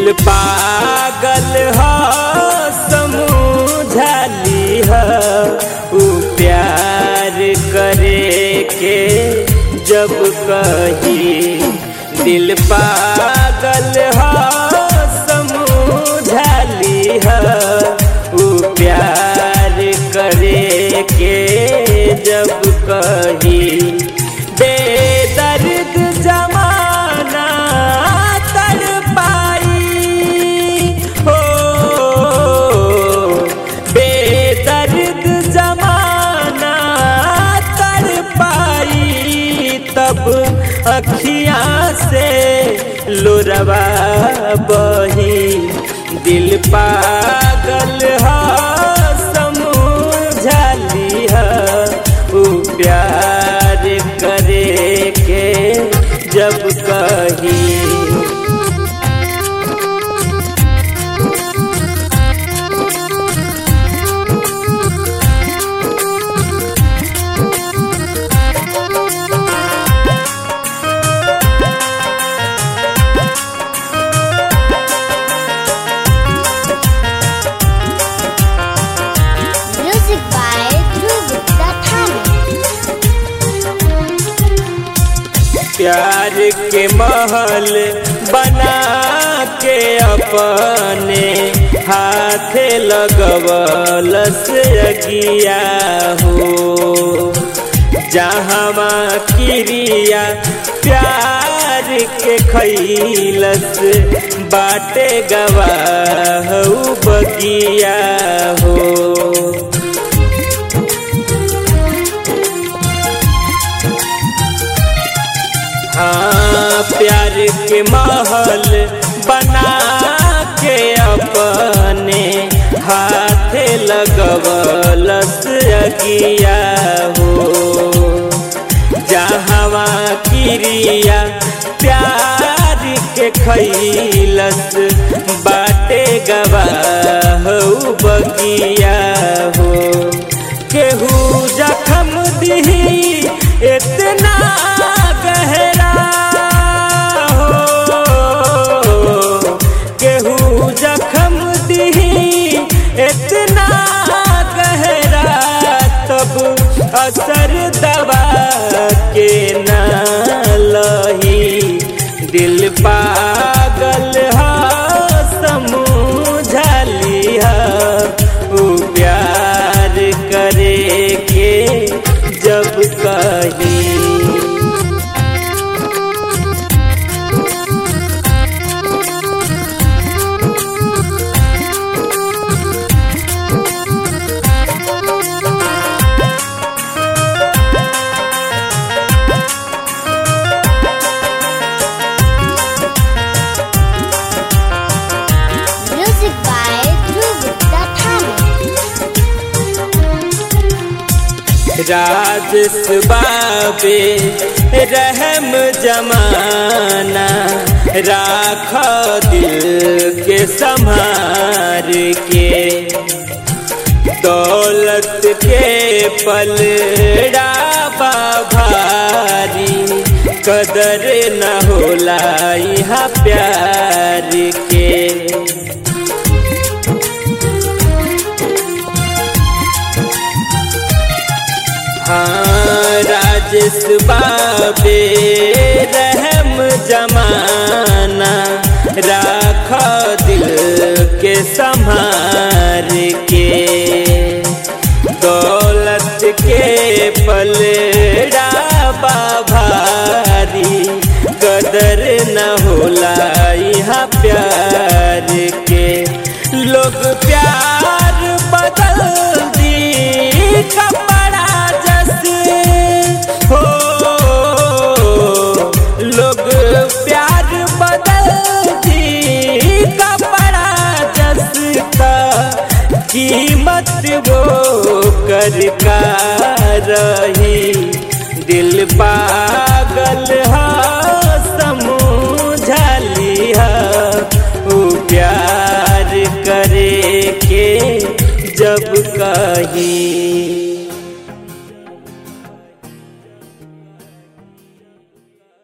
दिल पागल ह समझली ह उ प्यार करे के जब कही दिल पागल ह समझली ह उ प्यार करे के जब कही बेदर्द जमाना तर पाई हो बेदर्द जमाना तर पाई तब अखियाँ से लोरवा बही दिल पागल ह समझली ह उ प्यार करे के जब कही Music by Dhruv Dattani. प्यार के महल बना के अपने हाथ लगवलस अगिया हो जहाँ क्रिया प्यार के खैलस बाटे गवाह बगिया हो हाँ प्यार के महल बना के अपने हाथ लगवलस अगिया हो जहवा क्रिया प्यार के खैलस बाटे गवाह बगिया हो केहू जखम दिही इतना गहरा हो केहू जखम दिही इतना गहरा तब असर दवा के ना लही दिल पागल ह समझली ह उ प्यार करे के जब कही Music by Dhruv Dattani. राजस बाबे रहम जमाना राख दिल के संभार के दौलत के पलड़ा भारी कदर न होला यहाँ प्यार के हाँ राजेश बाबे रहम जमाना राख दिल के संभार के दौलत के पलड़ा भारी कदर न होला यहाँ प्यार के लोग प्यार बदल दी कपड़ा जस हो लोग प्यार बदल दी कपड़ा जस का कीमत वो कर का रही दिल पागल हा समझली हा उ प्यार करे के जब कही